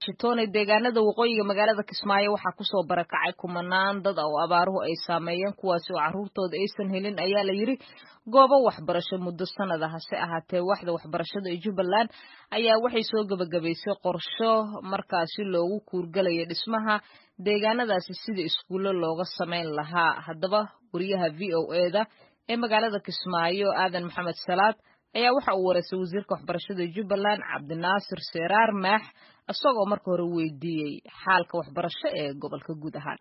shitoone deegaanada waqooyiga magaalada kismaayo waxaa kusoo barakacay kumanaan dad oo abaaruhu ay saameeyeen kuwaasi oo carruurtooda aysan helin ayaa la yidhi goobo waxbarasho muddo sanada hase ahaatee waxda waxbarashada ee jubbaland ayaa waxay soo gebagabaysay qorsho markaasi loogu kuurgalaya dhismaha deegaanadaasi sida iskuullo looga samayn lahaa haddaba wariyaha v o eda ee magaalada kismaayo aadan maxamed salaad ayaa waxa uu wareysay wasiirka waxbarashada jubbaland cabdinaasir seeraar maax isagoo marka hore weydiiyey xaalka waxbarasho ee gobolka guud ahaan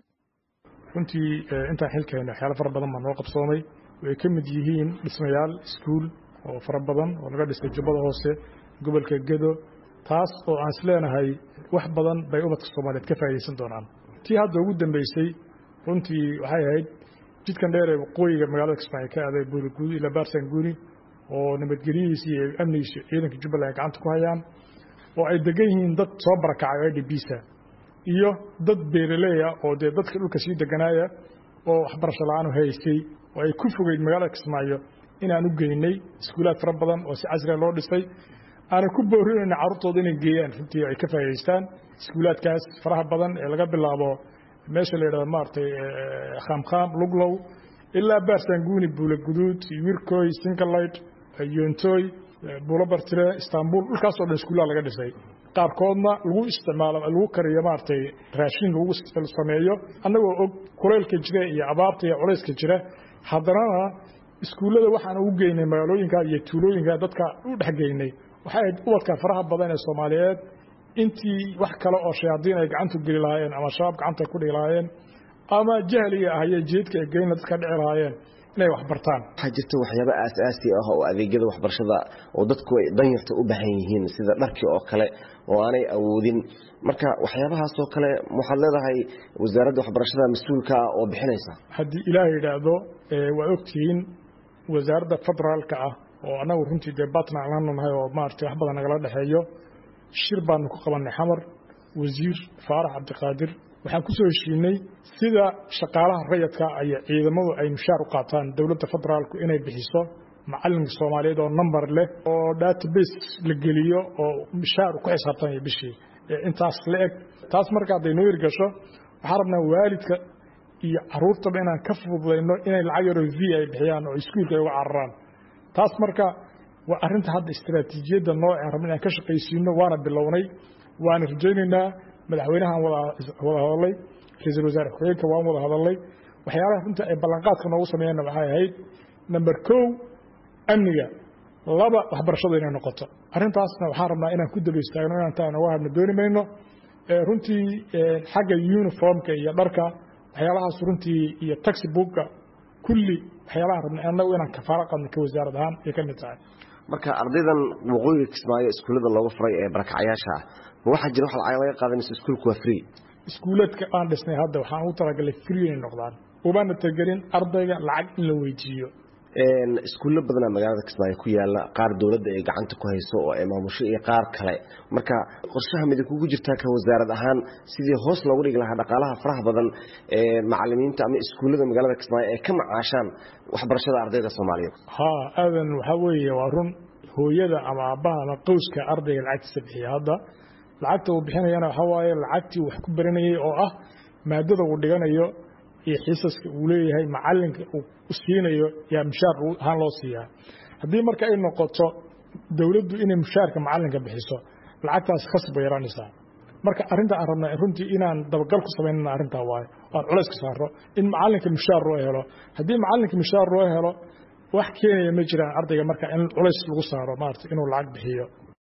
runtii intaan xilkeena waxyaalo fara badan baa noo qabsoomay way ka mid yihiin dhismayaal iskuul oo fara badan oo laga dhisay jubbada hoose gobolka gedo taas oo aan isleenahay wax badan bay ubadka soomaaliyeed ka faa'idaysan doonaan tii hadda ugu dambeysay runtii waxay ahayd jidkan dheer ee waqooyiga magaalada kismaayo ka aaday buuriguudi ilaa baarsan guuni oo nabadgelyihiisa iyo amnigiisa ciidanka jubbaland ay gacanta ku hayaan oo ay degan yihiin dad soo barakacay o idbisa iyo dad beeraleya oo dee dadka dhulka sii deganaaya oo waxbarasho la-aan haystay oo ay ku fogeyd magaalada kismaayo inaan u geynay iskuulaad fara badan oo si casriga loo dhisay aanay ku boorinayna carruurtooda inay geeyaan runtii ay ka faa'idaystaan iskuulaadkaas faraha badan ee laga bilaabo meesha la yidhahdo maaragtay khaamkhaam luglow ilaa baarsanguuni buula guduud wirkoy singalite yontooy buulo bartire istanbul dhulkaasoo dhan iskuullaha laga dhisay qaarkoodna lagu isticmaalo lagu kariyo maaragtay raashin lagu sameeyo annagoo og kulaylka jira iyo abaarta iyo culayska jira haddanana iskuullada waxaan ugu geynay magaalooyinka iyo tuulooyinka dadka u dhex geynay waxay ahayd ubadka faraha badan ee soomaaliyeed intii wax kale oo shayaadiin ay gacantu geli lahaayeen ama shabaab gacanta ku dhigi lahaayeen ama jahliga ah iyo jeedka ay geynla dadka dhici lahaayeen inay wax bartaan waxaa jirta waxyaaba aasaasi ah oo adeegyada waxbarashada oo dadku ay danyarta u baahan yihiin sida dharkii oo kale oo aanay awoodin marka waxyaabahaasoo kale waxaad leedahay wasaaradda waxbarashada mas-uulka ah oo bixinaysa haddii ilaah yidhaahdo waa ogtihiin wasaaradda federaalka ah oo annagu runtii dee batna laanu nahay oo maaragtay wax badan nagala dhexeeyo shir baanu ku qabannay xamar wasiir faarax cabdiqaadir waxaan ku soo heshiinay sida shaqaalaha rayadka iyo ciidamadu ay mushaar u qaataan dowladda federaalku inay bixiso macalinka soomaaliyeed oo number leh oo database la geliyo oo mushaar ku xisaabtanaya bishii intaas la eg taas marka hadday noo hirgasho waxaan rabnaa waalidka iyo caruurtaba inaan ka fududayno inay lacag yaroo v ay bixiyaan oo iskuulka ay uga cararaan taas marka waa arrinta hadda istaraatiijiyadda nooceen rabna inaan ka shaqaysiino waana bilownay waana rajaynaynaa madaxweynahaan wada hadalay ra-iisul wasaare ku-xigeenka waan wada hadalnay waxyaalaha runta ay ballanqaadka noogu sameeyeenna waxay ahayd number kow amniga laba waxbarashadu inay noqoto arrintaasna waxaan rabnaa inaan ku daba istaagno inaan taa noga hadhno dooni mayno runtii xagga uniformka iyo dharka waxyaalahaas runtii iyo taxibookka kulli waxyaalaha rabna annagu inaan kafaalo qadno ka wasaarad ahaan ay ka mid tahay marka ardaydan waqooyiga kismaayo iskuullada looga furay ee barakacyaasha ah ma waxaa jira wax lacag laga qaadanayso iskuulku waa free iskuuladka aan dhisnay hadda waxaan ugu talagalay free inay noqdaan ubaana tagelin ardayga lacag in la weydiiyo iskuullo badanaa magaalada kismaayo ku yaala qaar dowladda ay gacanta ku hayso oo ay maamusho iyo qaar kale marka qorshaha mida kugu jirtaa ka wasaarad ahaan sidii hoos loogu dhigi lahaa dhaqaalaha faraha badan ee macalimiinta ama iskuullada magaalada kismaayo ay ka macaashaan waxbarashada ardayda soomaaliyeed ha aadan waxaa weeye waa run hooyada ama aabbaha ama qowska ardayga lacagtiisa bixiya hadda lacagta uu bixinayana waxaa waaye lacagtii wax ku baranayey oo ah maadada uu dhiganayo iyo xiisaska uu leeyahay macalinka uu siinayo yaa mushaar ahaan loo siiyaa haddii marka ay noqoto dowladdu inay mushaarka macalinka bixiso lacagtaas khasab bay yaraanaysaa marka arrinta aan rabnaa runtii inaan dabagal ku samaynana arrintaa waayo aan culays ka saaro in macalinka mushaar loo helo haddii macalinka mushaar loo helo wax keenaya ma jiraan ardayga marka in culays lagu saaro maarata inuu lacag bixiyo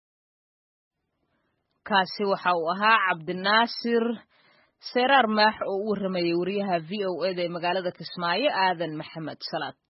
kaasi waxa uu ahaa cabdinaasir seeraar maax oo u warramayay wariyaha v o eda ee magaalada kismaayo aadan maxamed salaad